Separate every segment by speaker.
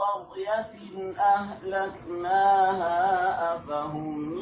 Speaker 1: قرية أهلكناها أفهم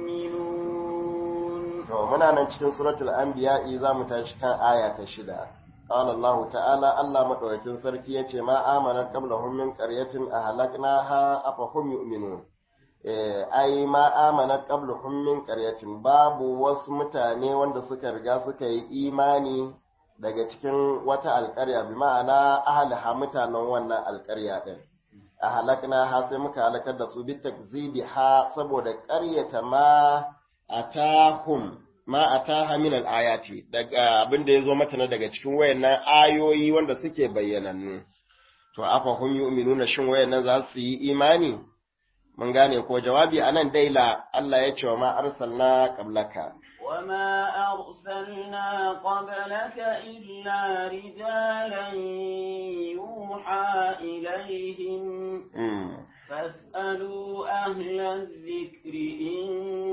Speaker 1: يؤمنون
Speaker 2: to muna nan cikin suratul anbiya za mu tashi kan aya ta shida qala Allah ta'ala Allah madaukakin sarki yace ma amanat qablahum min qaryatin ahlaknaha afahum yu'minun eh ai ma amanat qablahum min qaryatin babu wasu mutane wanda suka riga suka yi imani daga cikin wata alƙarya bi ma'ana ahliha mutanen wannan alƙarya din ahlaknaha sai muka halakar da su bi takzibiha saboda ƙaryata ma atahum ma ataha min al-ayati daga abin da yazo mata na daga cikin wayannan ayoyi wanda suke bayyanannu to afa hum yu'minuna shin wayannan za su yi imani mun gane ko jawabi anan daila Allah ya ce wa ma arsalna qablaka
Speaker 1: وما أرسلنا قبلك إلا رجالا يوحى إليهم
Speaker 2: mm.
Speaker 1: فاسألوا أهل الذكر إن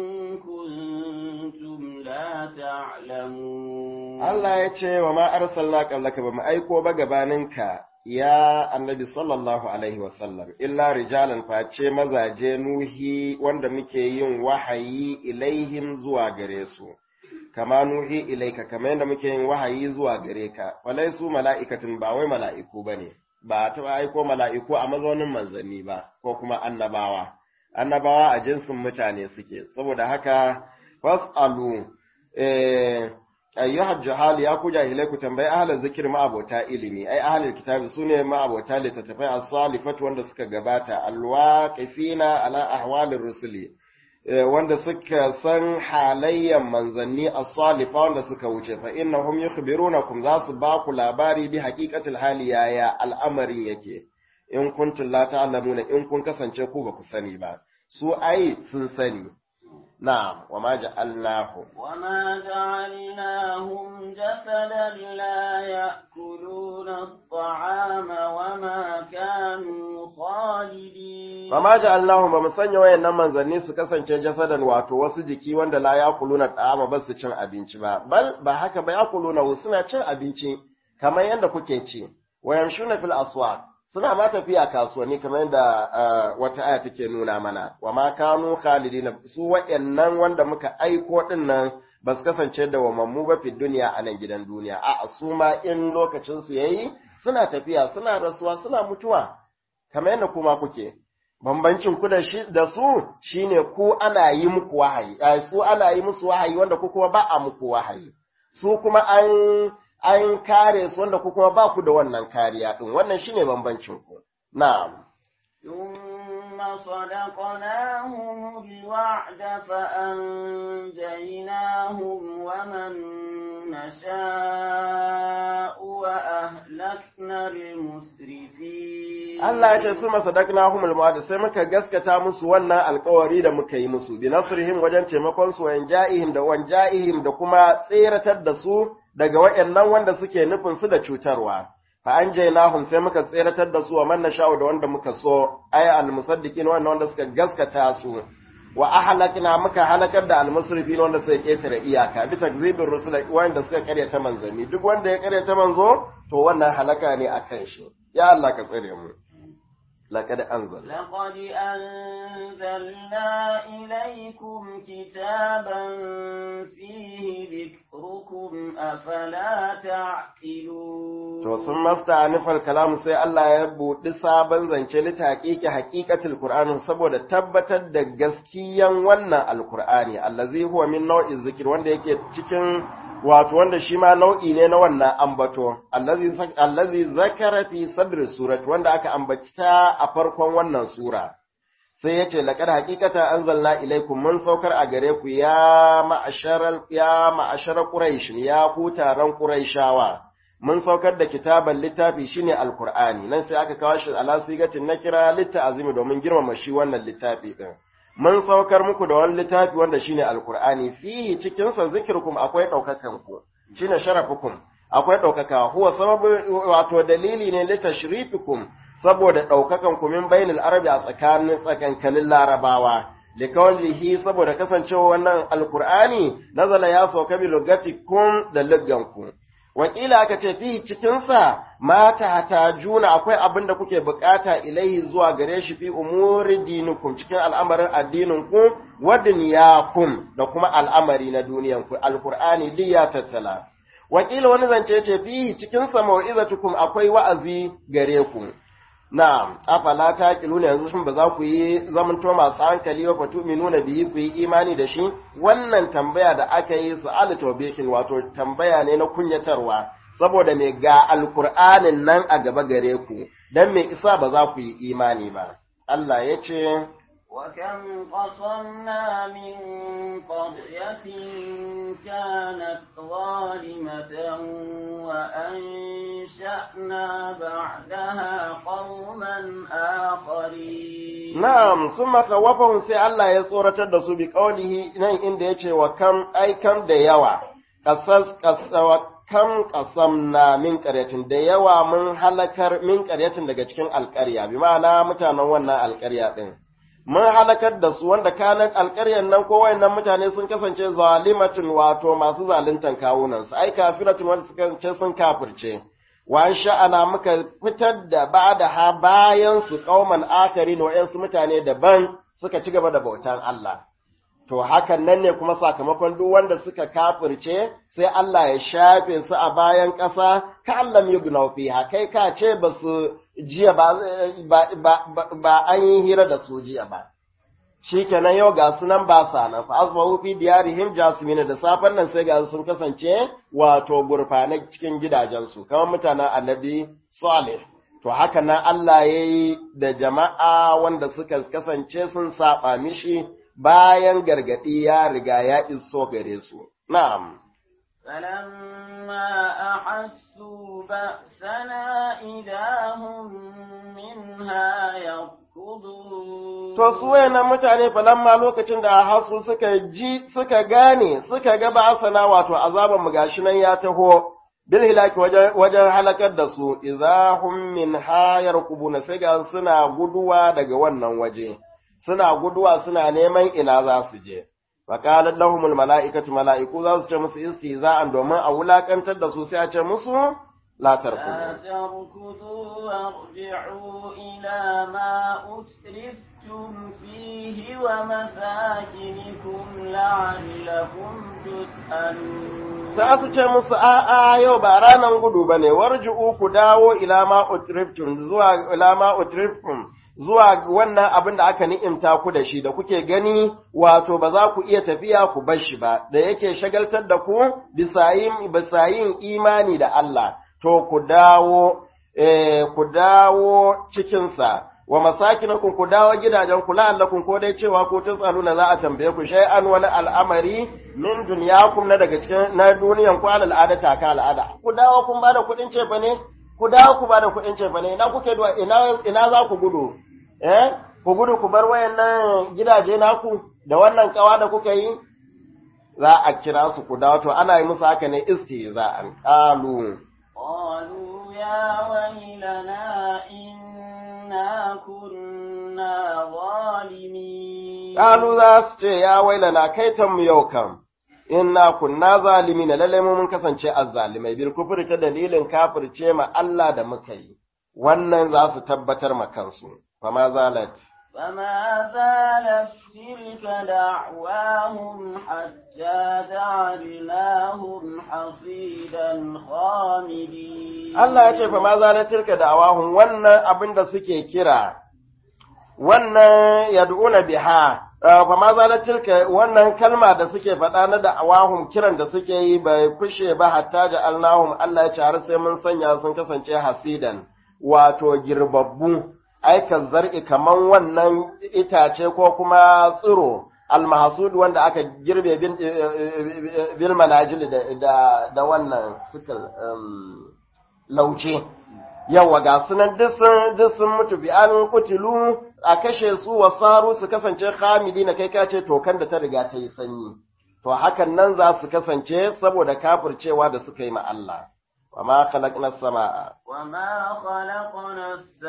Speaker 1: كنتم لا تعلمون
Speaker 2: Allah ya ce wa ma arsalna qablaka ba mu aiko ba gabaninka ya annabi sallallahu alaihi wasallam illa rijalan face mazaje nuhi wanda muke yin wahayi ilaihim zuwa gare su kama nuhi ilaika kama yadda muke yin wahayi zuwa gare ka walai su mala'ikatin ba wai mala'iku bane ba ta aiko mala'iku a mazaunin manzanni ba ko kuma annabawa annabawa a jinsin mutane suke saboda haka fas'alu eh ayyuhal juhal ya ku jahilai ku tambayi ahlul zikir ma'abota ilimi ai ahlul kitabi sune ma'abota littattafai as-salifat wanda suka gabata alwaqifina ala ahwalir rusuli wanda suka san halayyan manzanni as-salifa wanda suka wuce fa innahum yukhbirunakum za su ba ku labari bi haqiqatil hali yaya al'amarin yake in kuntum la ta'lamuna in kun kasance ku ba ku sani ba su ai sun sani نعم وما جعلناهم
Speaker 1: وما جعلناهم جسدا لا يأكلون الطعام وما كانوا خالدين
Speaker 2: وما جعلناهم ba mu sanya wayannan manzanni su kasance jasadan wato wasu jiki wanda la yakuluna ta'ama ba su cin abinci ba bal ba haka ba yakuluna suna cin abinci kamar yadda kuke ci wayamshuna fil aswaq suna ma tafiya kasuwanni kamar yadda wata aya take nuna mana wa ma kanu khalidina su wayannan wanda muka aiko din nan ba su kasance da wamammu ba fi duniya a nan gidan duniya a su ma in lokacin su yayi suna tafiya suna rasuwa suna mutuwa kamar yadda kuma kuke bambancin ku da shi da su shine ku ana yi muku wahayi su ana yi musu wahayi wanda ku kuma ba a muku wahayi su kuma an an kare su wanda ku kuma ba ku da wannan kariya din wannan shine bambancin ku na'am
Speaker 1: ثم صدقناهم الوعد فأنجيناهم ومن نشاء وأهلكنا المسرفين
Speaker 2: Allah ya ce su masadaknahumul ma'ad sai muka gaskata musu wannan alkawari da muka yi musu bi nasrihim wajen taimakon su wan ja'ihim da wan ja'ihim da kuma tseratar da su daga wayannan wanda suke nufin su da cutarwa fa anjaynahum sai muka tseratar da su wa man nasha'u da wanda muka so ay al musaddiqin wanda wanda suka gaskata su wa ahlakna muka halakar da al musrifin wanda suka ketare iyaka bi takzibir rusul wanda suka karyata manzanni duk wanda ya karyata manzo to wannan halaka ne akan shi ya Allah ka tsare mu لقد أنزل
Speaker 1: لقد أنزلنا إليكم كتابا فيه ذكركم أفلا تعقلون
Speaker 2: to sun masta'anifal kalam sai Allah ya buɗi sabon zance litaqiqi haqiqatul qur'ani saboda tabbatar da gaskiyan wannan alqur'ani allazi huwa min nau'i zikir wanda yake cikin wato wanda shi ma nau'i ne na wannan ambato allazi allazi zakara fi sadri surat wanda aka ambata a farkon wannan sura sai yace laqad haqiqata anzalna ilaykum mun saukar a gare ku ya ma'asharal ya ma'ashara quraish ya ku taron quraishawa mun saukar da kitaban littafi shine alqur'ani nan sai aka kawo shi ala sigatin nakira litta'azimi domin girmama shi wannan littafi din mun saukar muku da wani littafi wanda shine alqur'ani fi cikin sa zikirkum akwai daukakan ku shine sharafukum akwai daukaka huwa sababu wato dalili ne li tashrifikum saboda daukakan ku min bainal arabi a tsakanin tsakankanin larabawa likawlihi saboda kasancewa wannan alqur'ani nazala ya sauka bi lugatikum da lugganku wakila aka ce fi cikinsa mata ta juna akwai abin da kuke bukata ilaihi zuwa gare shi fi umuri dinukum cikin al'amarin addininku wa dunyakum da kuma al'amari na duniyanku alqur'ani duk ya tattala wakila wani zance ce fi cikinsa mau'izatukum akwai wa'azi gare ku na'am afala taqiluna yanzu shin ba za ku yi zamanto masu hankali wa fatu minuna bihi ku yi imani da shi wannan tambaya da aka yi su al tawbihin wato tambaya ne na kunyatarwa saboda me ga alqur'anin nan a gaba gare ku dan me isa ba za ku yi imani ba Allah ya ce
Speaker 1: وكم قصمنا من قرية كانت ظالمة وأنشأنا بعدها قوما آخرين
Speaker 2: na'am summa khawafahum sai Allah ya tsoratar da su bi qaulihi nan inda yace wa kam ai kam da yawa qasas qasawa kam qasamna min qaryatin da yawa mun halakar min qaryatin daga cikin alƙarya bi ma'ana mutanen wannan alƙarya din mun halakar da su wanda kanan alƙaryar nan ko wayannan mutane sun kasance zalimatun wato masu zaluntan kawunan su ai kafiratun wanda suka kasance sun kafirce wa sha'ana muka fitar da ba'da ha bayan su kauman akari no su mutane daban suka ci gaba da bautan Allah to hakan nan ne kuma sakamakon duk wanda suka kafirce sai Allah ya shafe su a bayan ƙasa ka Allah ya guna fiha kai ka ce ba su jiya ba an yi hira da su jiya ba shi kenan yau ga su nan ba sa nan fa asbahu fi diyarihim jasmina da safen nan sai ga sun kasance wato gurfanai cikin gidajensu kamar mutanen annabi salih to haka nan Allah ya yi da jama'a wanda suka kasance sun saba mishi bayan gargaɗi ya riga ya iso gare su na'am
Speaker 1: فلما أحسوا بأسنا إذا هم منها يركضون
Speaker 2: To su wayannan mutane falamma lokacin da hasu suka ji suka gane suka ga ba'asana wato azaban mu gashi nan ya taho bil hilaki wajen halakar da su idza hum min hayar kubuna sai ga suna guduwa daga wannan waje suna guduwa suna neman ina za su je faqalat lahumul mala'ikatu mala'iku za su ce musu istiza'an domin a wulakantar da su sai a ce musu la
Speaker 1: لا
Speaker 2: tarkudu
Speaker 1: تركضوا وارجعوا إلى ما أترفتم فيه ومساكنكم لعلكم تسألون
Speaker 2: sai su ce musu a'a yau ba ranan gudu ba ne warji'u ku dawo ila ma utriftum zuwa ila ma utriftum zuwa wannan abin da aka ni'imta ku da shi da kuke gani wato ba za ku iya tafiya ku bar shi ba da yake shagaltar da ku bisa yin bisa yin imani da Allah to ku dawo eh ku dawo cikin sa wa masakinakum ku dawo gidajen ku la'allakum ko dai cewa ko tsaluna za a tambaye ku shay'an wani al'amari min dunyakum na daga cikin na duniyan ku alal adata ka al'ada ku dawo kun bada kuɗin cefa ne ku dawo ku bada kuɗin cefa ne ina kuke duwa ina ina za ku gudu eh ku gudu ku bar wayannan gidaje naku da wannan kawa da kuka yi za a kira su ku dawo to ana yi musu haka ne istihza'an qalu
Speaker 1: قالوا يا ويلنا إنا كنا ظالمين
Speaker 2: Ƙalu za su ce, Ya wailana kai mu yau kam, inna kunna zalimi na lalle mu mun kasance azzalimai, bil kufri ta dalilin kafirce ma Allah da muka yi, wannan za su tabbatar ma kansu, fama zalat.
Speaker 1: فما زالت تلك دعواهم حتى جعلناهم حصيدا خامدين
Speaker 2: Allah ya ce, fama zalat tilka da awahun wannan abin da suke kira, wannan yad'una biha, fama zalat tilka wannan kalma da suke faɗa na da awahun kiran da suke yi bai kushe ba hatta da Allahum Allah ya ce har sai mun sanya sun kasance hasidan, wato girbabbu. aika zar'i kaman wannan itace ko kuma tsiro almahsud wanda aka girbe bin bil manajil da da, da wannan suka um, lauce yawa ga sunan duk sun duk sun mutu bi an kutilu a kashe su wasaru su kasance khamidina kai ka ce tokan da ta riga ta yi sanyi to hakan nan za su kasance saboda kafircewa da suka yi ma Allah وما خلقنا السماء
Speaker 1: وما خلقنا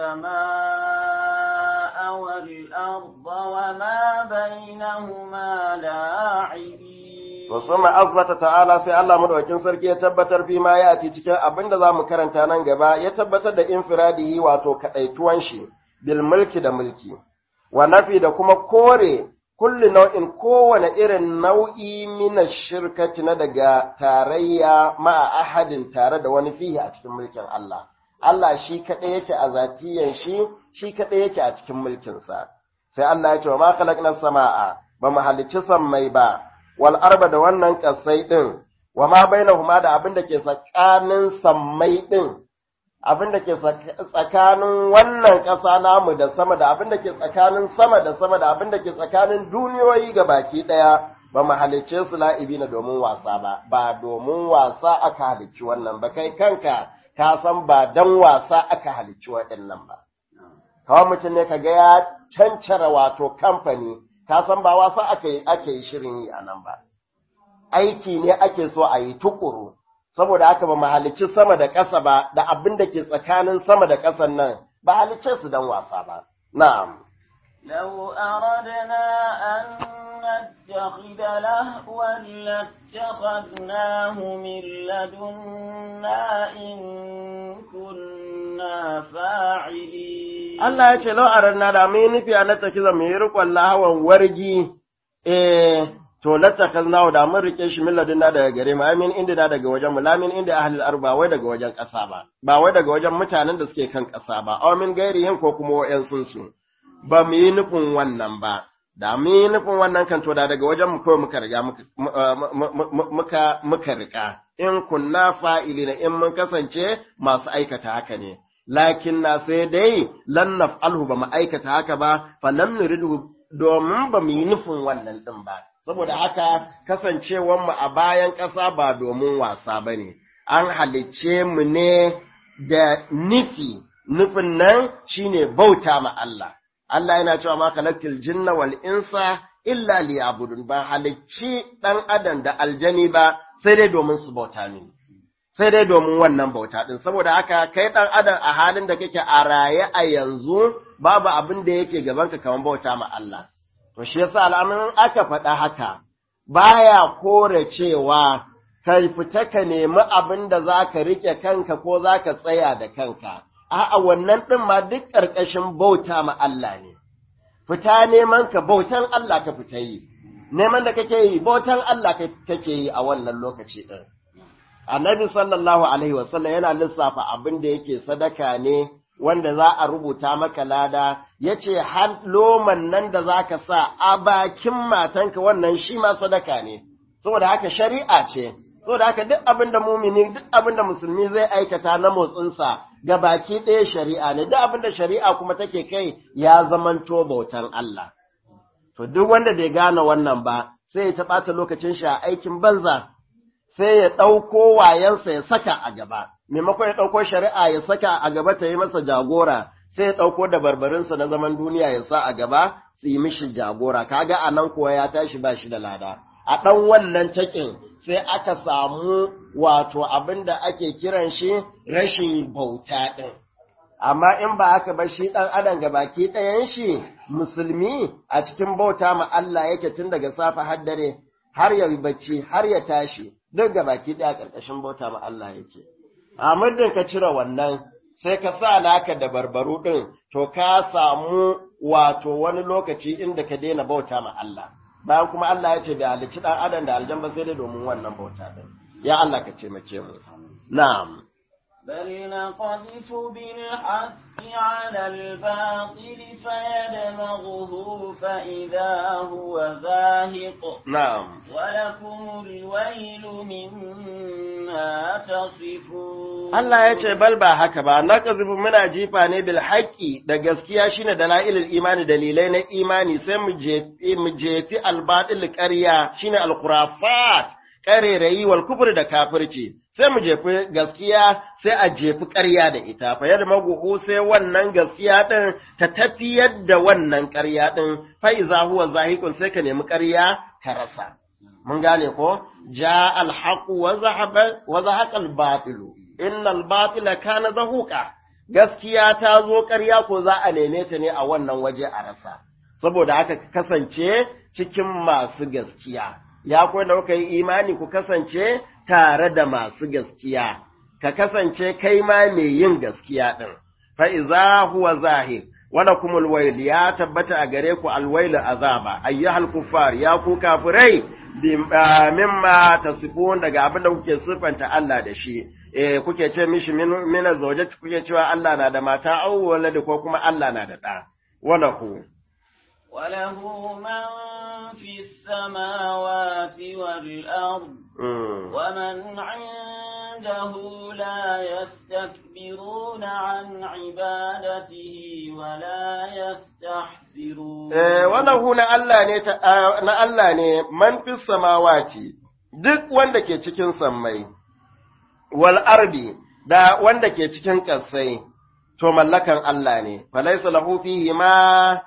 Speaker 1: السماء والأرض وما بينهما لاعبين
Speaker 2: To suma azbata ta'ala sai Allah madaukakin sarki ya tabbatar fi ma ya ci cikin abin da zamu karanta nan gaba ya tabbatar da infiradihi wato kadaituwan shi bil mulki da mulki wa nafi da kuma kore kulli nau'in kowane irin nau'i mina shirkati na daga tarayya ma'a ahadin tare da wani fihi a cikin mulkin Allah Allah shi kaɗai yake a zatiyan shi shi kaɗai yake a cikin mulkinsa sai Allah ya ce wa ma khalaqna sama'a ba mu halicci sammai ba wal arba da wannan kasai din wa ma bainahuma da abin da ke tsakanin sammai din abin da ke tsakanin wannan ƙasa namu da sama da abin da ke tsakanin sama da sama da abin da ke tsakanin duniyoyi ga baki ɗaya ba mu halicce su la'ibi na domin wasa ba ba domin wasa aka halicci wannan ba kai kanka ka san ba dan wasa aka halicci waɗannan ba kawai mutum ne ka ga ya cancara wato kamfani ka san ba wasa aka yi ake yi shirin yi a nan ba aiki ne ake so a yi tukuru saboda haka ba mu halicci sama da ƙasa ba da abin da ke tsakanin sama da ƙasan nan ba halicce su dan wasa ba na'am
Speaker 1: لو أردنا أن نتخذ لهوا لاتخذناه من لدنا إن كنا فاعلين
Speaker 2: Allah ya ce lau a ranar da mai nufi a nata kiza mai rikon lahawan wargi eh to lata kaznawo da mun rike shi milladin da daga gare mu amin inda da daga wajen mu lamin inda ahlul arba wai daga wajen ƙasa ba ba wai daga wajen mutanen da suke kan ƙasa ba aw min gairihin ko kuma wa'yan sun su ba mu yi nufin wannan ba da mu yi nufin wannan kan to da daga wajen mu kawai muka riga muka muka rika in kunna fa'ilina in mun kasance masu aikata haka ne lakin na sai dai lan naf'alhu ba mu aikata haka ba fa lam nuridu domin ba mu yi nufin wannan din ba saboda haka kasancewar mu a bayan ƙasa ba domin wasa bane an halicce mu ne da nufi nufin nan shine bauta ma Allah Allah yana cewa ma khalaqtil jinna wal insa illa liya'budun ba halicci dan adam da aljani ba sai dai domin su bauta mini sai dai domin wannan bauta din saboda haka kai dan adam a halin da kake a raye a yanzu babu abin da yake gaban ka kamar bauta ma Allah to shi yasa al'amarin aka faɗa haka baya kore cewa ka fita ka nemi abin da zaka rike kanka ko zaka tsaya da kanka a'a wannan ɗin ma duk ƙarƙashin bauta ma Allah ne, fita neman ka bautan Allah ka fita yi, neman da kake yi bautan Allah kake yi a wannan lokaci ɗin. Annabi sallallahu Alaihi wasallam yana lissafa abin da yake sadaka ne wanda za a rubuta maka lada, ya ce har loman nan da za ka sa a bakin matanka wannan shi ma sadaka ne, saboda haka shari'a ce. so da haka duk abin da mumini duk abin da musulmi zai aikata na motsinsa ga baki ɗaya shari'a ne duk abin da shari'a kuma take kai ya zamanto bautan Allah to duk wanda bai gane wannan ba sai ya taɓata lokacin shi a aikin banza sai ya ɗauko wayansa ya saka a gaba maimakon ya ɗauko shari'a ya saka a gaba ta yi masa jagora sai ya ɗauko da barbarinsa na zaman duniya ya sa a gaba su yi mishi jagora kaga a nan kuwa ya tashi ba shi da lada a ɗan wannan taƙin sai aka samu wato abin da ake kiran shi rashin bauta ɗin. Amma in ba haka ba shi ɗan adam ga baki ɗayan shi musulmi a cikin bauta ma Allah yake tun daga safe har dare har ya yi bacci har ya tashi duk ga baki ɗaya ƙarƙashin bauta ma Allah yake. A muddin ka cire wannan sai ka sa naka da barbaru ɗin to ka samu wato wani lokaci inda ka daina bauta ma Allah. bayan kuma Allah ya ce da halicci ɗan adam da aljan ba sai dai domin wannan bauta ɗin. Ya Allah ka taimake mu. Na'am.
Speaker 1: بل نقذف بالحق على الباطل فيدمغه فإذا هو زاهق
Speaker 2: نعم
Speaker 1: ولكم الويل مما تصفون
Speaker 2: Allah ya ce bal ba haka ba na kazubu muna jifa ne bil haqqi da gaskiya shine dalailul imani dalilai na imani sai mu jefi mu jefi al batil ƙarya shine al khurafat ƙarerayi wal kufr da kafirci sai mu jefi gaskiya sai a jefi ƙarya da ita fa yadda maguhu sai wannan gaskiya din ta tafiyar da wannan ƙarya din fa iza huwa zahiqun sai ka nemi ƙarya ka rasa mun gane ko ja al haqu wa zahaba wa zahaqa al batilu innal batila kana zahuqa gaskiya ta zo ƙarya ko za a neme ta ne a wannan waje a rasa saboda haka ka kasance cikin masu gaskiya ya ku da kuka yi imani ku kasance tare da masu gaskiya ka kasance kai ma mai yin gaskiya din fa iza huwa zahir wala kumul wail ya tabbata a gare ku alwailu azaba ayyuhal kuffar ya ku kafirai mimma tasifun daga abin da kuke siffanta Allah da shi eh kuke ce mishi mina zawjati kuke cewa Allah na da mata au walad ko kuma Allah na da da wala ku
Speaker 1: وله من في السماوات والأرض ومن عنده لا يستكبرون عن عبادته ولا يستحسرون
Speaker 2: وله na Allah ne na Allah ne man fi samawati duk wanda ke cikin sammai wal ardi da wanda ke cikin ƙasai to mallakan Allah ne falaysa lahu fihi ma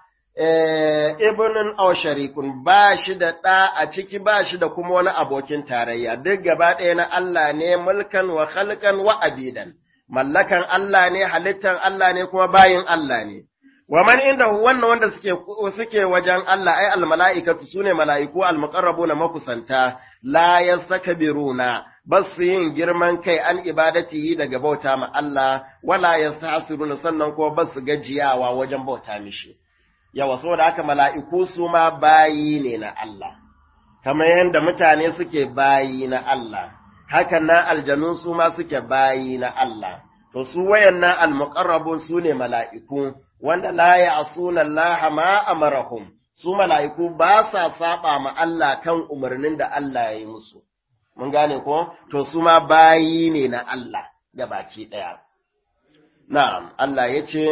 Speaker 2: ibnin aw sharikun ba shi da ɗa a ciki ba shi da kuma wani abokin tarayya duk gaba ɗaya na Allah ne mulkan wa khalqan wa abidan mallakan Allah ne halittan Allah ne kuma bayin Allah ne wa man inda wannan wanda suke suke wajen Allah ai al mala'ikatu sune mala'iku al muqarrabuna makusanta la yastakbiruna bas yin girman kai an ibadatihi daga bauta ma Allah wala yastahsiruna sannan kuma bas gajiyawa wajen bauta mishi yawa saboda haka mala'iku su ma bayi ne na Allah, kamar yadda mutane suke bayi na Allah, hakan na aljanu su ma suke bayi na Allah, to su wayan na almuƙarrabun su ne mala'iku, wanda la ya asuna Allah ma amarahum, su mala'iku ba sa saba ma Allah kan umarnin da Allah ya yi musu. Mun gane ko? To su ma bayi ne na Allah ga baki ɗaya. Na'am, Allah ya ce,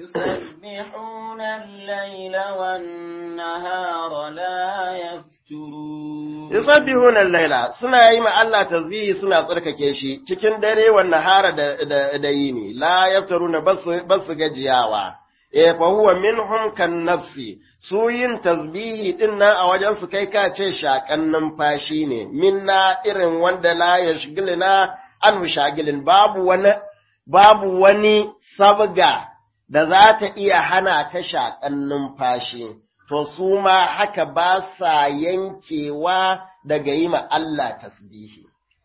Speaker 1: يسبحون الليل والنهار لا يفترون
Speaker 2: Yusabbihun al-laila suna yi ma Allah tasbihi suna tsarkake shi cikin dare wa nahara da, da, da yini la yaftaruna basu basu gajiyawa e fa huwa minhum kan nafsi su yin tasbihi din nan a wajen su kai ka ce shakan numfashi ne minna irin wanda la yashgilina an shagilin babu wani babu wani sabga da za ta iya hana ka shaƙan numfashi, to su ma haka ba sa yankewa daga yi ma Allah tasbihi.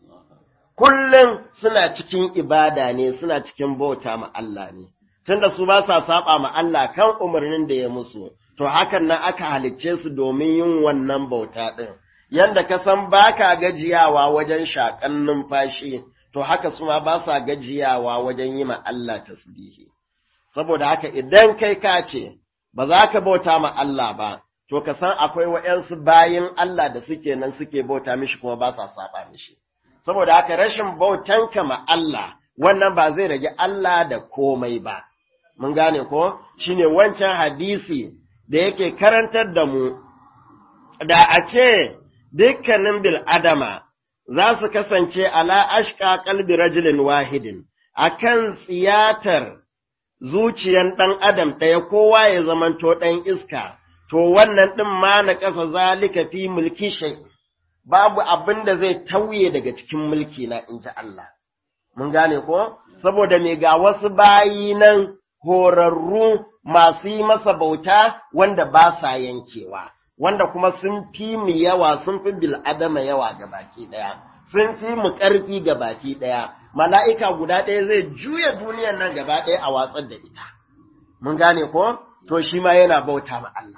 Speaker 2: Kullum suna cikin ibada ne, suna cikin bauta ma Allah ne, tunda su ba sa saba ma Allah kan umarnin da ya musu, to hakan nan aka halicce su domin yin wannan bauta ɗin. Yanda ka san ba ka gajiyawa wajen shaƙan numfashi, to haka su ma ba sa gajiyawa wajen yi ma Allah tasbihi. Saboda haka idan kai ka ce, ba za ka bauta ma Allah ba, to ka san akwai wa'yansu bayin Allah da suke nan suke bauta mishi kuma ba sa saba mishi. Saboda haka rashin bautanka ma Allah, wannan ba zai rage Allah da komai ba. Mun gane ko? Shi ne wancan hadisi da yake karantar da mu, da a ce dukkanin bil'adama za su kasance ala ashka kalbi rajulin wahidin, akan tsiyatar zuciyan ɗan adam ɗaya kowa ya zamanto ɗan iska, to wannan ɗin ma na ƙasa zalika fi mulki shai, babu abin da zai tauye daga cikin mulki na in ji Allah. Mun gane ko? Saboda me ga wasu bayi nan horarru masu yi masa bauta wanda ba sa yankewa, wanda kuma sun fi mu yawa sun fi bil'adama yawa ga baki ɗaya, sun fi mu ƙarfi ga baki ɗaya. mala'ika guda ɗaya zai juya duniyan nan gaba ɗaya a watsar da ita. Mun gane ko? To shi ma yana bauta ma Allah.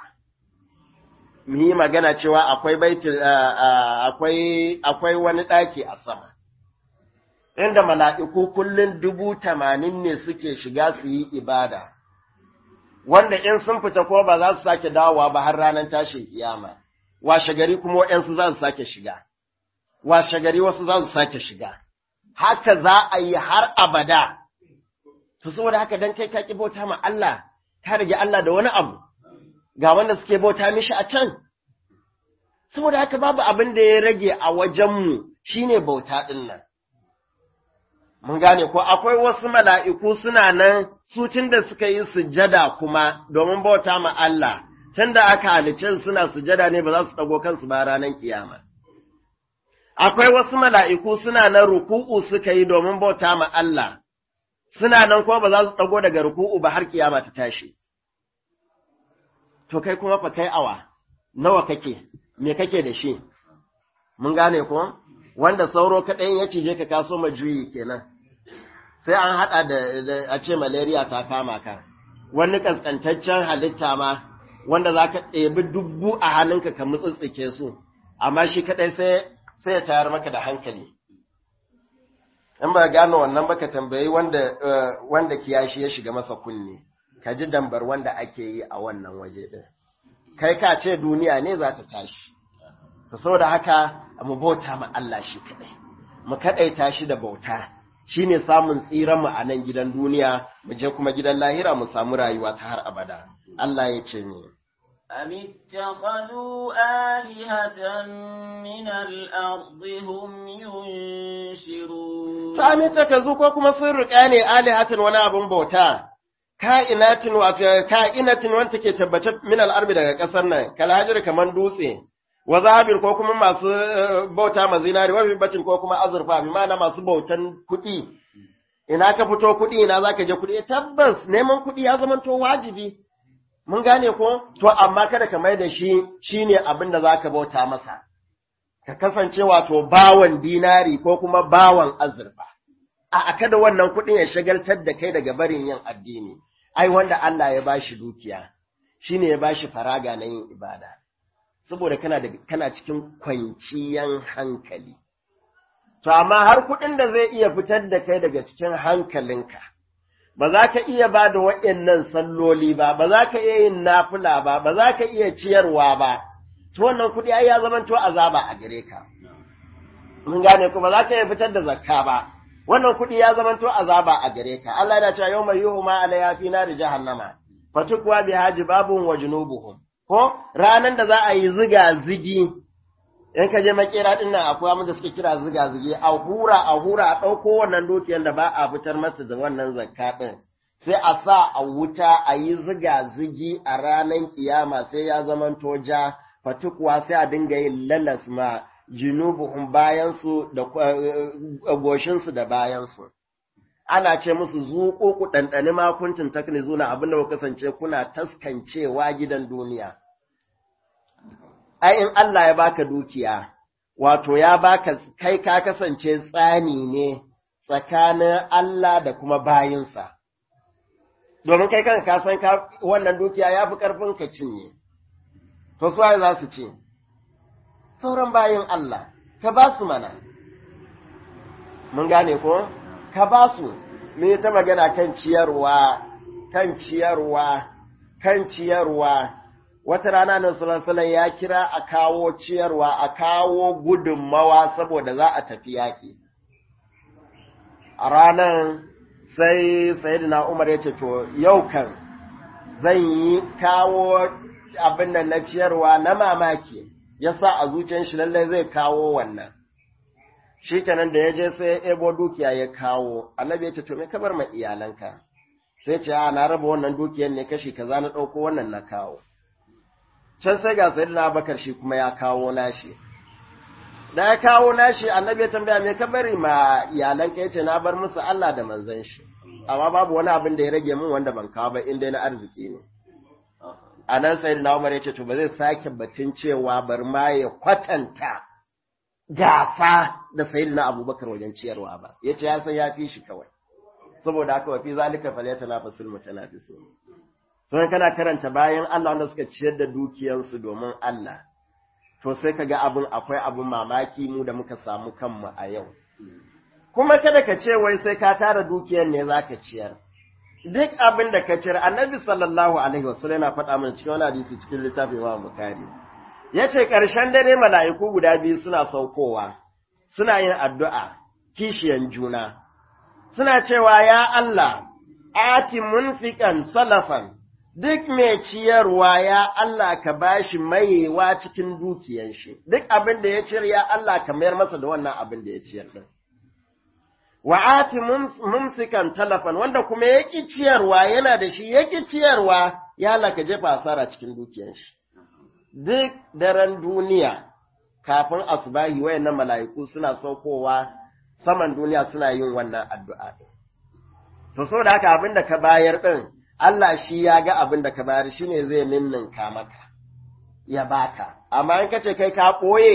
Speaker 2: Mu yi magana cewa akwai baitul akwai akwai wani ɗaki a sama. Inda mala'iku kullum dubu tamanin ne suke shiga su yi ibada, wanda in sun fita ko ba za su sake dawowa ba har ranar tashin kiyama, washe gari kuma waɗansu za su sake shiga, washe gari wasu za su sake shiga. haka za a yi har abada. To, saboda haka don kai ka bauta ma Allah, ka rage Allah da wani abu, ga wanda suke bauta mishi a can. Saboda haka babu abin da ya rage a wajenmu shi ne bauta ɗin nan. Mun gane ko akwai wasu mala'iku suna nan su tun da suka yi sujada kuma domin bauta ma Allah, tun da aka halicin suna sujada ne ba za su ɗago kansu ba ranar kiyama. akwai wasu mala'iku suna nan ruku'u suka yi domin bauta ma Allah, suna nan kuma ba za su ɗago daga ruku'u ba har kiyama ta tashi. To kai kuma fa kai awa, nawa kake, me kake da shi? mun gane ko wanda sauro kaɗai ya cije ka kaso ma juyi kenan sai an haɗa da a ce malaria ta kama ka wani kaskantaccen halitta ma wanda za ka ɗebi dubbu a hannunka ka mutsitsike su amma shi kaɗai sai sai ya tayar maka da hankali in ba gano wannan ba ka tambayi wanda wanda kiyashi ya shiga masa kunne ka ji dambar wanda ake yi a wannan waje ɗin kai ka ce duniya ne za ta tashi to saboda haka mu bauta ma Allah shi kaɗai mu kaɗaita shi da bauta shine samun tsiran mu a nan gidan duniya mu je kuma gidan lahira mu samu rayuwa ta har abada Allah ya ce ni
Speaker 1: أم اتخذوا آلهة من الأرض هم ينشرون
Speaker 2: to amin takazu ko kuma sun riƙa ne alihatin wani abun bauta ka'inatin wato ka'inatin wanda take tabbace min al'arbi daga ƙasar nan kalhajir kaman dutse wa zahabin ko kuma masu bauta ma zinari wa batin ko kuma azurfa bi ma'ana masu bautan kuɗi ina ka fito kuɗi ina zaka je kuɗi tabbas neman kuɗi ya zama to wajibi mun gane ko to amma kada ka mai da shi shine abin da zaka bauta masa ka kasance wato bawan dinari ko kuma bawan azurfa a kada wannan kuɗin ya shagaltar da kai daga barin yin addini ai wanda Allah ya bashi dukiya shine ya bashi faraga na yin ibada saboda kana da kana cikin kwanciyan hankali to amma har kuɗin da zai iya fitar da kai daga cikin hankalinka ba za ka iya ba da waɗannan salloli ba ba za ka iya yin nafila ba ba za ka iya ciyarwa ba to wannan kuɗi ai ya zama to azaba a gare ka mun gane ko ba za ka iya fitar da zakka ba wannan kuɗi ya zama to azaba a gare ka Allah yana cewa yawma yuhuma alayha fi nar jahannama fatukwa biha jibabun wa junubuhum ko ranan da za a yi ziga zigi in ka je makera din nan akwai abin da suke kira ziga zigi a hura a hura a ɗauko wannan dukiyar da ba a fitar masa da wannan zakka din sai a sa a wuta a yi ziga zigi a ranan kiyama sai ya zamanto ja fatukwa sai a dinga yin lalas ma junubuhum bayansu da goshinsu da bayansu ana ce musu zuƙo ku ɗanɗani makuntun taknizuna abin da ku kasance kuna taskancewa gidan duniya ai in Allah ya baka dukiya wato ya baka kai ka kasance tsani ne tsakanin Allah da kuma bayinsa domin kai kanka ka san ka wannan dukiya ya fi ƙarfin ka cinye to su za su ce sauran bayin Allah, ka ba su mana. Mun gane ko? Ka ba su, me ta magana kan ciyarwa, kan ciyarwa, kan ciyarwa. Wata rana na salasalan ya kira a kawo ciyarwa, a kawo gudunmawa saboda za a tafi yaƙi. A ranar sai Sayyidina Umar ya ce, To, yau kan zan yi kawo abin nan na ciyarwa na mamaki. ya sa a zuciyar shi lallai zai kawo wannan. Shi kenan da ya je sai ya ebo dukiya ya kawo, annabi ya ce, To, me kabar ma iyalanka? Sai ce, A, na raba wannan dukiyar ne kashi kaza na ɗauko wannan na kawo. Can sai ga sayid na bakar shi kuma ya kawo nashi. Da ya kawo nashi, annabi ya tambaya me ka bari ma iyalanka ya ce, Na bar musu Allah da manzan shi. Amma babu wani abin da ya rage min wanda ban kawo ba, in dai na arziki ne. a nan sai na Umar ya ce to ba zai sake batun cewa bar ma ya kwatanta gasa da sayyidina Abubakar wajen ciyarwa ba yace ya san ya fi shi kawai saboda haka wa fi zalika falyatanafasul mutanafisun so kana karanta bayan Allah wanda suka ciyar da dukiyansu domin Allah to sai kaga abin akwai abin mamaki mu da muka samu kanmu a yau kuma kada ka ce wai sai ka tara dukiyar ne zaka ciyar duk abin da ka cire annabi sallallahu alaihi wasallam yana faɗa mana cikin wani hadisi cikin littafin Imam Bukhari yace ƙarshen dare mala'iku guda biyu suna saukowa suna yin addu'a kishiyan juna suna cewa ya Allah ati munfiqan salafan duk mai ciyarwa ya Allah ka bashi mayewa cikin dukiyan shi duk abin da ya cire ya Allah ka mayar masa da wannan abin da ya ciyar din wa'ati mumsikan talafan wanda kuma yaki ciyarwa yana da shi yaki ciyarwa ya laka jefa asara cikin dukiyar shi duk daren duniya kafin asbahi wayannan mala'iku suna saukowa saman duniya suna yin wannan addu'a din to saboda haka abin da ka bayar din Allah shi ya ga abin da ka bayar shine zai ninninka maka ya baka amma in kace kai ka koye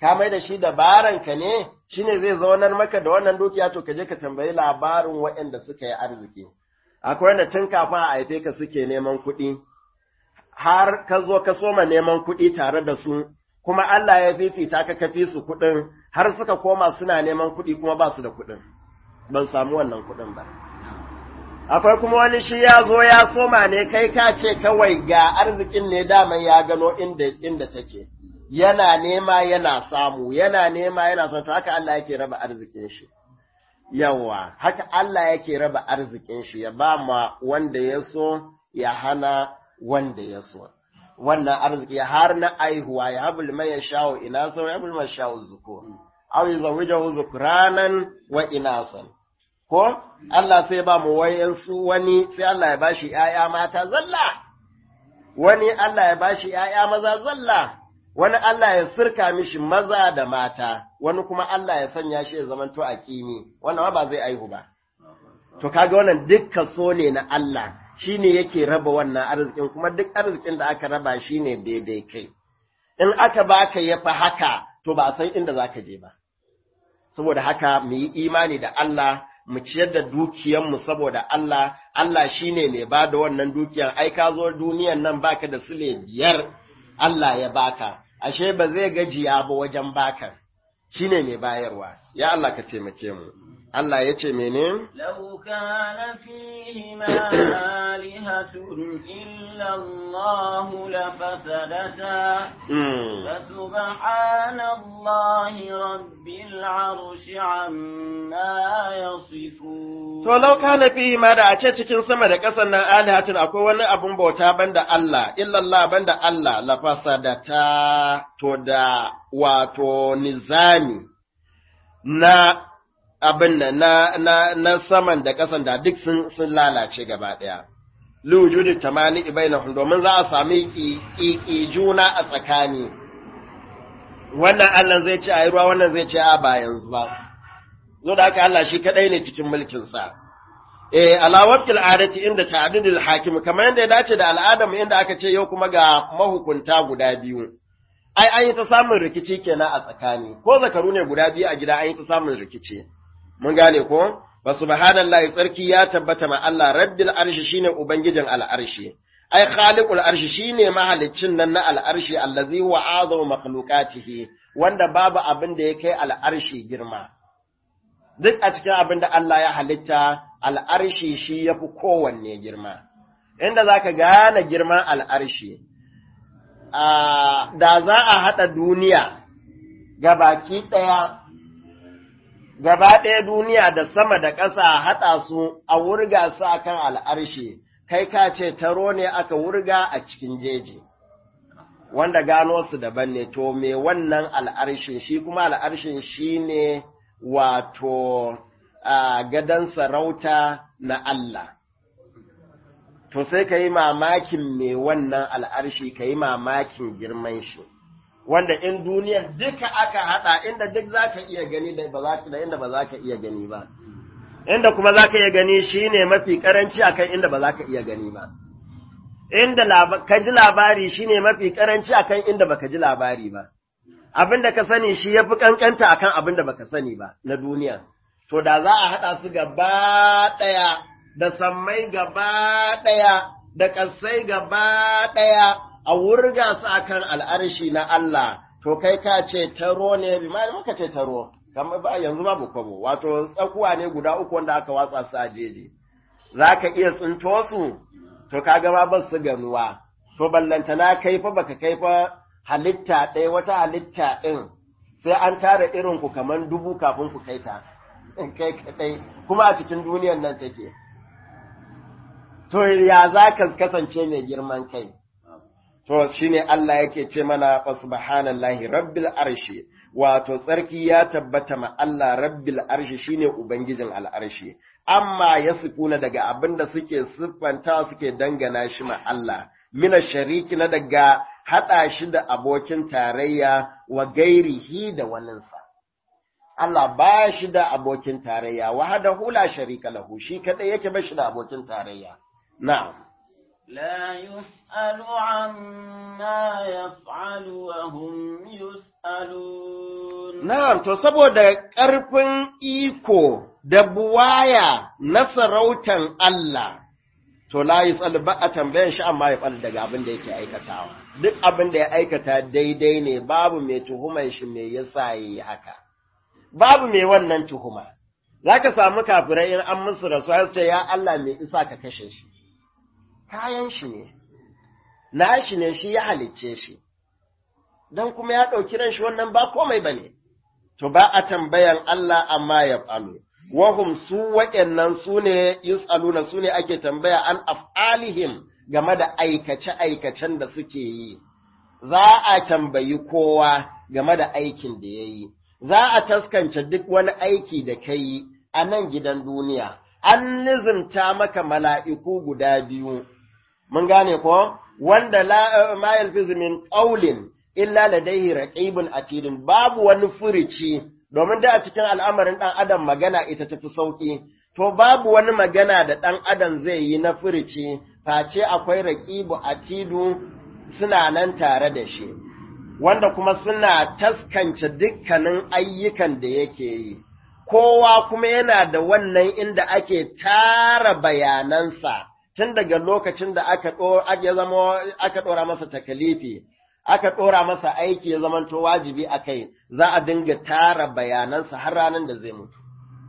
Speaker 2: ka mai da shi dabaranka ne shine zai zaunar maka da wannan dukiya to ka je ka tambayi labarin waɗanda suka yi arziki akwai wanda tun kafin a haife ka suke neman kuɗi har ka zo ka soma neman kuɗi tare da su kuma Allah ya fifita ka kafi su kuɗin har suka koma suna neman kuɗi kuma ba su da kuɗin ban samu wannan kuɗin ba akwai kuma wani shi ya zo ya soma ne kai ka ce kawai ga arzikin ne daman ya gano inda inda take yana nema yana samu yana nema yana samu to haka Allah yake raba arzikin shi yawa haka Allah yake raba arzikin shi ya ba ma wanda ya so ya hana wanda ya so wannan arziki har na aihuwa ya habul mai ya shawo ina sau ya habul mai shawo zuko aw yuzawijahu zukranan wa inasan ko Allah sai ba mu wayansu wani sai Allah ya bashi ‘ya'ya mata zalla, wani Allah ya bashi ‘ya'ya maza zalla, wani Allah ya sirka mishi maza da mata, wani kuma Allah ya sanya shi ya zamanto a kimi, wannan ba zai aihu ba. To, kaga wannan dukkan so ne na Allah, shi ne yake raba wannan arzikin, kuma duk arzikin da aka raba shi ne daidai kai. In aka baka ya fi haka, to ba a san inda za ka je ba. Saboda haka mu yi imani da Allah, mu ciyar da dukiyanmu saboda Allah, Allah shi ne mai ba da wannan dukiyan, ai ka zo duniyan nan baka da sule biyar Allah ya baka, ashe ba zai gajiya ba wajen baka, shi ne mai bayarwa, ya Allah ka taimake mu. Allah ya ce mene?
Speaker 1: لو كان فيهما آلهة إلا الله لفسدتا
Speaker 2: Mm.
Speaker 1: فسبحان الله رب العرش عما يصفون
Speaker 2: To, lau kana fihi ma da a ce cikin sama da ƙasar nan alihatin akwai wani abun bauta banda Allah, illallah banda Allah, lafasadata to da wato nizami na abin nan na, na, na saman da ƙasan da duk sun, sun lalace gaba ɗaya. Liwujudi tamani ibainahum domin za a sami ƙiƙi juna a tsakani. Wannan Allah zai ce a yi ruwa, wannan zai ce a ba yanzu ba. zo da haka Allah shi kadai ne cikin mulkinsa. Eh, alawabtil adati inda ta'adudul hakim kamar yadda ya dace da al'adam inda aka ce yau kuma ga mahukunta guda biyu. Ai, an yi ta samun rikici kenan a tsakani, ko zakaru ne guda biyu a gida an yi ta samun rikici. Mun gane ko? Ba subhanallahi tsarki ya tabbata ma Allah rabbil arshi shine ubangijin al'arshi. Ai, khaliqul arshi shine mahaliccin nan na al'arshi allazi huwa azamu makhluqatihi wanda babu abin da ya kai al'arshi girma. duk a cikin abin da Allah ya halitta al'arshi shi ya fi kowanne girma, inda za ka gane girman al'arshi, da za a haɗa duniya gabaki ɗaya, gaba ɗaya duniya da sama da ƙasa a haɗa su a wurga su a kan al'arshi, kai ka ce taro ne aka wurga a cikin jeji. Wanda gano su daban ne, to me wannan al'arshin shi kuma al'arshin shi ne wato a gadon sarauta na Allah. To sai ka yi mamakin me wannan al'arshi ka yi mamakin girman shi, wanda in duniyar duka aka haɗa inda duk za ka iya gani da inda ba za ka iya gani ba. Inda kuma za ka iya gani shi ne mafi ƙaranci akan inda ba za ka iya gani ba. Inda ka ji labari shi ne mafi ƙaranci akan inda ba ka ji labari ba. abin da ka sani shi ya fi ƙanƙanta a kan abin da baka sani ba na duniya. To, da za a haɗa su gaba ɗaya, da sammai gaba ɗaya, da ƙasai gaba ɗaya, a wurga su a kan al'arshi na Allah, to kai ka ce taro ne, bi ma muka ce taro, kamar ba yanzu babu kwabo, wato tsakuwa ne guda uku wanda aka watsa su a jeji. Za ka iya tsinto su, to ka gama ba su ganuwa, to ballantana kai fa baka kai fa halitta ɗaya wata halitta ɗin sai an tara irin ku kamar dubu kafin ku kai ta, kai kaɗai, kuma a cikin duniyan nan take. To, ya za ka kasance mai girman kai? To, shi ne Allah yake ce mana, wa subhanallahi rabbil arshi, wato tsarki ya tabbata ma Allah rabbil arshi shine Ubangijin al'arshi, amma ya sifuna daga abin da suke siffanta suke dangana shi ma Allah, mina shariki na daga haɗa shi da abokin tarayya wa gairihi da waninsa. Allah ba shi da abokin tarayya, wa hada hula sharika lahu, shi kaɗai yake ba shi da abokin tarayya. Na'am.
Speaker 1: لا يسأل عما يفعل وهم يسألون
Speaker 2: Na'am, to saboda ƙarfin iko da buwaya na sarautan Allah, to la yi ba a tambayan shi amma ya ɓal daga abin da yake aikatawa. Duk abin da ya aikata daidai ne babu mai tuhumar shi mai yasa ya yi haka. Babu mai wannan tuhuma. Za ka samu kafirai in an musu rasuwa su ce, Ya Allah mai isa ka kashe shi. Kayan shi ne, na shi ne shi ya halicce shi. Don kuma ya ɗauki ran shi wannan ba komai ba ne. to ba a tambayan Allah amma ya falu. Wahum su waɗannan su ne yus'aluna su ne ake tambaya an af'alihim game da aikace-aikacen da suke yi. Za a tambayi kowa game da aikin da ya yi. Za a taskance duk wani aiki da ka yi a nan gidan duniya. An nizimta maka mala'iku guda biyu. Mun gane ko? Wanda ma yalfizu min ƙaulin illa ladaihi raqibun atidun babu wani furici domin da a cikin al'amarin dan adam magana ita tafi sauki to babu wani magana da dan adam zai yi na furici face akwai raqibu atidu suna nan tare da shi wanda kuma suna taskance dukkanin ayyukan da yake yi kowa kuma yana da wannan inda ake tara bayanansa tun daga lokacin da aka ɗora masa takalifi aka ɗora masa aiki ya zamanto wajibi a kai za a dinga tara bayanansa har ranar da zai mutu.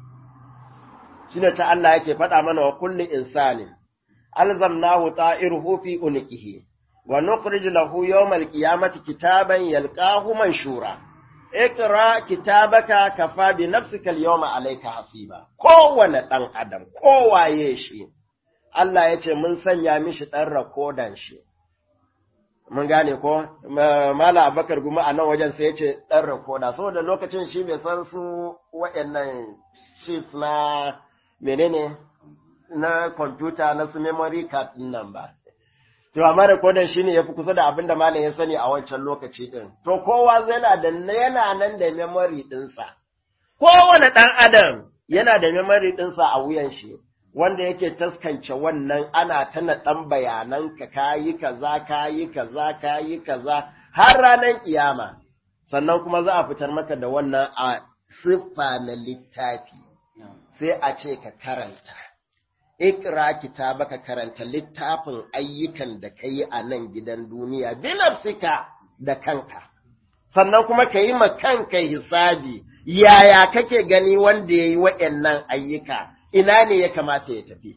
Speaker 2: Shi ne ta Allah yake faɗa mana wa kulli insanin, alzamnahu ta'iruhu fi unikihi, wa nukhrij lahu yawmal qiyamati kitaban yalqahu manshura. Ikra kitabaka kafa bi nafsika al-yawma alayka hasiba. Kowane ɗan adam, kowaye shi, Allah ya ce mun sanya mishi ɗan rakodan shi. mun gane ko mala abakar guma a nan wajen sai ya ce ɗan rakoda saboda lokacin shi bai san su waɗannan chips na menene na kwamfuta na su memory card nan ba to amma rekodan shi ne ya fi kusa da abin da malam ya sani a wancan lokaci ɗin to kowa yana da yana nan da memory ɗinsa kowane ɗan adam yana da memory ɗinsa a wuyan shi wanda yake taskance wannan ana ta naɗan bayanan ka kayi kaza kayi kaza kayi kaza har ranar kiyama sannan kuma za a fitar maka da wannan a siffa na littafi sai a ce ka karanta ikra kitaba ka karanta littafin ayyukan da ka yi a nan gidan duniya binafsika da kanka sannan kuma ka yi ma kanka hisabi yaya kake gani wanda ya yi waɗannan ayyuka ina ne ya kamata ya tafi.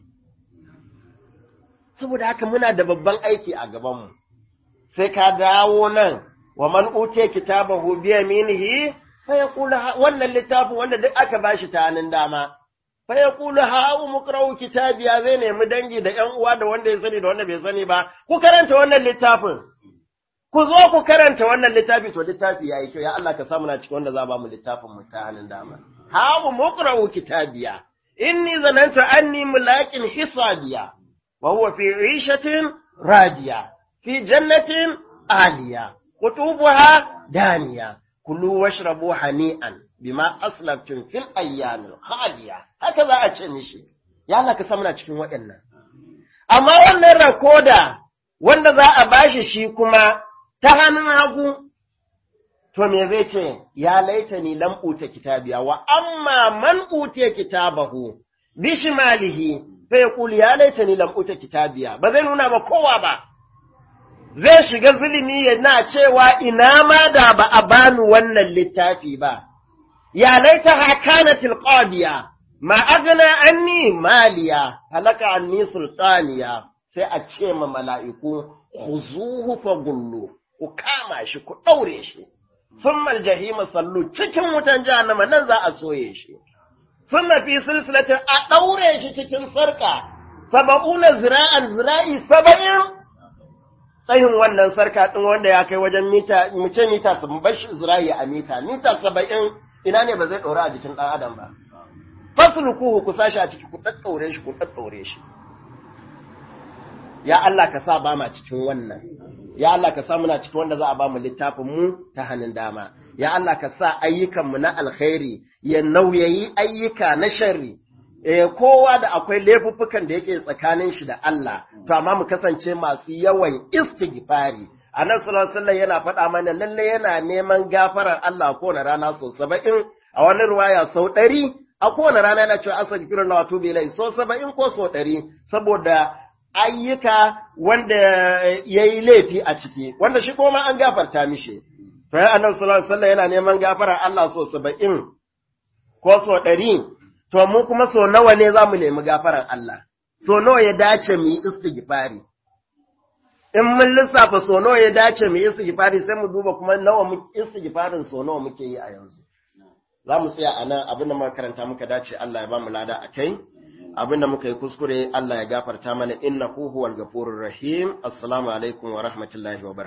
Speaker 2: Saboda haka muna da babban aiki a gabanmu, sai ka dawo nan wa man ute kitabahu bi yaminihi fa yaqulu wannan littafin wanda duk aka bashi ta hannun dama fa yaqulu ha umqra'u kitabiya zai nemi dangi da ƴan uwa da wanda ya sani da wanda bai sani ba ku karanta wannan littafin ku zo ku karanta wannan littafi to littafi yayi kyau ya Allah ka samu na cikin wanda za ba mu littafin mu ta hannun dama ha umqra'u kitabiya inni zanantu anni mulakin hisabiya wa huwa fi 'ishatin radiya fi jannatin aliya qutubuha daniya kulu washrabu hani'an bima aslaftum fil ayyamil khaliya haka za a ce mishi ya Allah ka sa muna cikin waɗannan amma wannan rakoda wanda za a bashi shi kuma ta hannun hagu to me zai ce ya laita ni lam uta kitabiya wa amma man utiya kitabahu bishimalihi fa yaqul ya laita ni lam uta kitabiya ba zai nuna ba kowa ba zai shiga zulumi yana cewa ina ma da ba a bani wannan littafi ba ya laita hakanatil qadiya ma agna anni maliya halaka anni sultaniya sai a ce ma mala'iku khuzuhu fa gullu ku kama shi ku daure shi ثم الجحيم sallu cikin wutan jahannama nan za a soye shi summa fi silsilatin a daure shi cikin sarka saba'una zira'an zira'i saba'in tsayin wannan sarka din wanda ya kai wajen mita mu ce mita sun bashi zira'i a mita mita saba'in ina ne ba zai ɗora a jikin ɗan adam ba faslukuhu ku sashi a ciki ku ɗaɗɗaure shi ku ɗaɗɗaure shi ya Allah ka sa ba ma cikin wannan ya Allah ka sa muna cikin wanda za a ba mu littafin mu ta hannun dama ya Allah ka sa ayyukan mu na alkhairi ya nauyayi ayyuka na sharri eh kowa da akwai laifuffukan da yake tsakanin shi da Allah to amma mu kasance masu yawan istighfari annabi sallallahu alaihi wasallam yana faɗa mana lalle yana neman gafarar Allah kowane rana sau saba'in a wani ruwaya sau ɗari a kowane rana yana cewa astaghfirullah wa atubu ilayhi sau saba'in ko sau ɗari saboda ayyuka wanda yayi laifi a ciki wanda shi kuma an gafarta mishi to ya annabi sallallahu alaihi wasallam yana neman gafarar Allah sau saba'in ko sau ɗari to mu kuma sau nawa ne za mu nemi gafarar Allah sau nawa ya dace mu yi istighfari in mun lissafa so nawa ya dace mu yi istighfari sai mu duba kuma nawa mu istighfarin so nawa muke yi a yanzu za mu tsaya a nan abin da muka karanta muka dace Allah ya ba mu lada a kai abin da muka yi kuskure Allah ya gafarta mana innahu huwal ghafurur rahim assalamu alaikum wa rahmatullahi wa